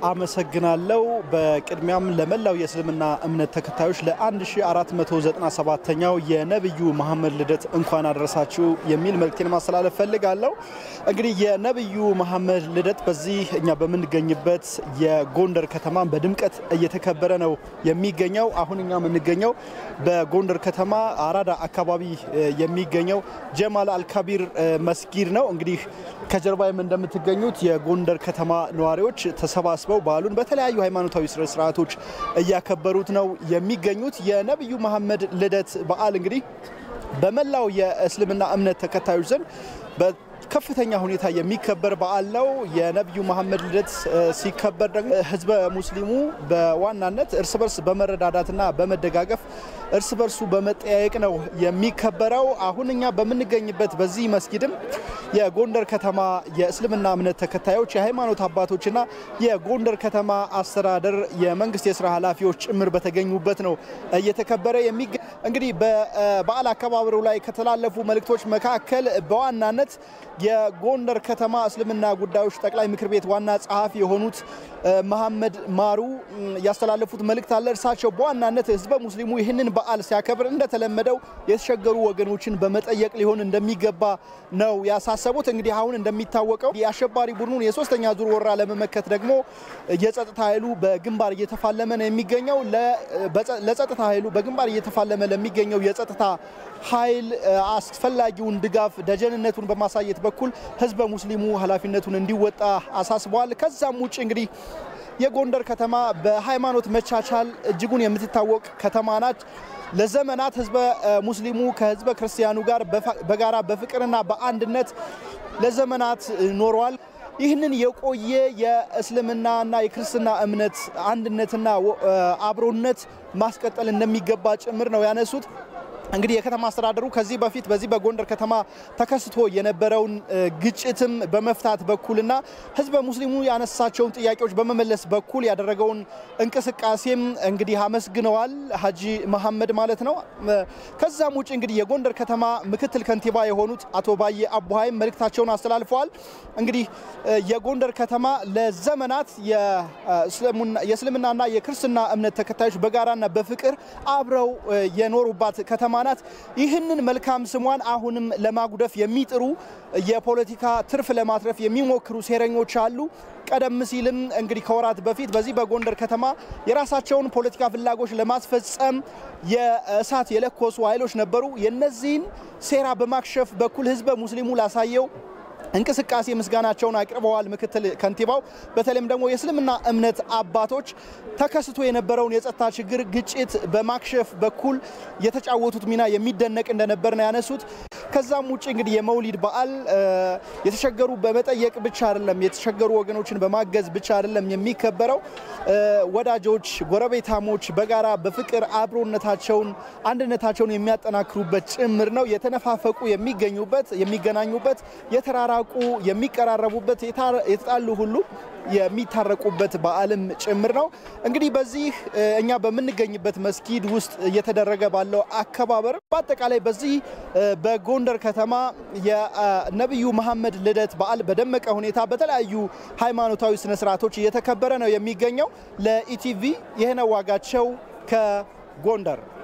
አመሰግናለሁ። በቅድሚያም ለመላው የእስልምና እምነት ተከታዮች ለ1497ኛው የነቢዩ መሐመድ ልደት እንኳን አደረሳችሁ የሚል መልእክቴን ማስተላለፍ ፈልጋለሁ። እንግዲህ የነቢዩ መሐመድ ልደት በዚህ እኛ በምንገኝበት የጎንደር ከተማ በድምቀት እየተከበረ ነው የሚገኘው። አሁን እኛ የምንገኘው በጎንደር ከተማ አራዳ አካባቢ የሚገኘው ጀማል አልካቢር መስጊድ ነው። እንግዲህ ከጀርባይም እንደምትገኙት የጎንደር ከተማ ነዋሪዎች ተሰባስበው በዓሉን በተለያዩ ሃይማኖታዊ ስነ ስርዓቶች እያከበሩት ነው የሚገኙት። የነቢዩ መሐመድ ልደት በዓል እንግዲህ በመላው የእስልምና እምነት ተከታዮች ዘንድ ከፍተኛ ሁኔታ የሚከበር በዓል ነው። የነቢዩ መሐመድ ልደት ሲከበር ደግሞ ህዝበ ሙስሊሙ በዋናነት እርስ በርስ በመረዳዳትና በመደጋገፍ እርስ በርሱ በመጠያየቅ ነው የሚከበረው። አሁን እኛ በምንገኝበት በዚህ መስጊድም የጎንደር ከተማ የእስልምና እምነት ተከታዮች፣ የሃይማኖት አባቶችና የጎንደር ከተማ አስተዳደር የመንግስት የስራ ኃላፊዎች ጭምር በተገኙበት ነው እየተከበረ የሚገ እንግዲህ በበዓል አከባበሩ ላይ ከተላለፉ መልእክቶች መካከል በዋናነት የጎንደር ከተማ እስልምና ጉዳዮች ጠቅላይ ምክር ቤት ዋና ጸሐፊ የሆኑት መሐመድ ማሩ ያስተላለፉት መልእክት አለ። እርሳቸው በዋናነት ህዝበ ሙስሊሙ ይህንን በዓል ሲያከብር እንደተለመደው የተቸገሩ ወገኖችን በመጠየቅ ሊሆን እንደሚገባ ነው ያሳሰቡት። እንግዲህ አሁን እንደሚታወቀው የአሸባሪ ቡድኑን የሶስተኛ ዙር ወረራ ለመመከት ደግሞ የጸጥታ ኃይሉ በግንባር እየተፋለመ ነው የሚገኘው። ለጸጥታ ኃይሉ በግንባር እየተፋለመ ለሚገኘው የጸጥታ ኃይል አስፈላጊውን ድጋፍ ደጀንነቱን በማሳየት በኩል ህዝበ ሙስሊሙ ኃላፊነቱን እንዲወጣ አሳስበዋል። ከዛም ውጭ እንግዲህ የጎንደር ከተማ በሃይማኖት መቻቻል እጅጉን የምትታወቅ ከተማ ናት። ለዘመናት ህዝበ ሙስሊሙ ከህዝበ ክርስቲያኑ ጋር በጋራ በፍቅርና በአንድነት ለዘመናት ኖረዋል። ይህንን የቆየ የእስልምናና የክርስትና እምነት አንድነትና አብሮነት ማስቀጠል እንደሚገባ ጭምር ነው ያነሱት። እንግዲህ የከተማ አስተዳደሩ ከዚህ በፊት በዚህ በጎንደር ከተማ ተከስቶ የነበረውን ግጭትም በመፍታት በኩልና ህዝበ ሙስሊሙ ያነሳቸውን ጥያቄዎች በመመለስ በኩል ያደረገውን እንቅስቃሴም እንግዲህ አመስግነዋል። ሀጂ መሐመድ ማለት ነው። ከዛም ውጭ እንግዲህ የጎንደር ከተማ ምክትል ከንቲባ የሆኑት አቶ ባዬ አቡሃይም መልእክታቸውን አስተላልፈዋል። እንግዲህ የጎንደር ከተማ ለዘመናት የእስልምናና የክርስትና እምነት ተከታዮች በጋራና በፍቅር አብረው የኖሩባት ከተማ ናት። ይህንን መልካም ስሟን አሁንም ለማጉደፍ የሚጥሩ የፖለቲካ ትርፍ ለማትረፍ የሚሞክሩ ሴረኞች አሉ። ቀደም ሲልም እንግዲህ ከወራት በፊት በዚህ በጎንደር ከተማ የራሳቸውን ፖለቲካ ፍላጎች ለማስፈጸም የእሳት የለኮሱ ኃይሎች ነበሩ። የነዚህን ሴራ በማክሸፍ በኩል ህዝበ ሙስሊሙ ላሳየው እንቅስቃሴ ምስጋናቸውን አቅርበዋል። ምክትል ከንቲባው በተለይም ደግሞ የእስልምና እምነት አባቶች ተከስቶ የነበረውን የጸጥታ ችግር ግጭት በማክሸፍ በኩል የተጫወቱት ሚና የሚደነቅ እንደነበር ነው ያነሱት። ከዛም ውጭ እንግዲህ የመውሊድ በዓል የተቸገሩ በመጠየቅ ብቻ አይደለም፣ የተቸገሩ ወገኖችን በማገዝ ብቻ አይደለም የሚከበረው። ወዳጆች፣ ጎረቤታሞች በጋራ በፍቅር አብሮነታቸውን አንድነታቸውን የሚያጠናክሩበት ጭምር ነው። የተነፋፈቁ የሚገኙበት የሚገናኙበት የተራራቁ የሚቀራረቡበት የተጣሉ ሁሉ የሚታረቁበት በዓልም ጭምር ነው። እንግዲህ በዚህ እኛ በምንገኝበት መስጊድ ውስጥ እየተደረገ ባለው አከባበር በአጠቃላይ በዚህ በጎንደር ከተማ የነቢዩ መሐመድ ልደት በዓል በደመቀ ሁኔታ በተለያዩ ሃይማኖታዊ ስነስርዓቶች እየተከበረ ነው የሚገኘው። ለኢቲቪ ይህነው ዋጋቸው ከጎንደር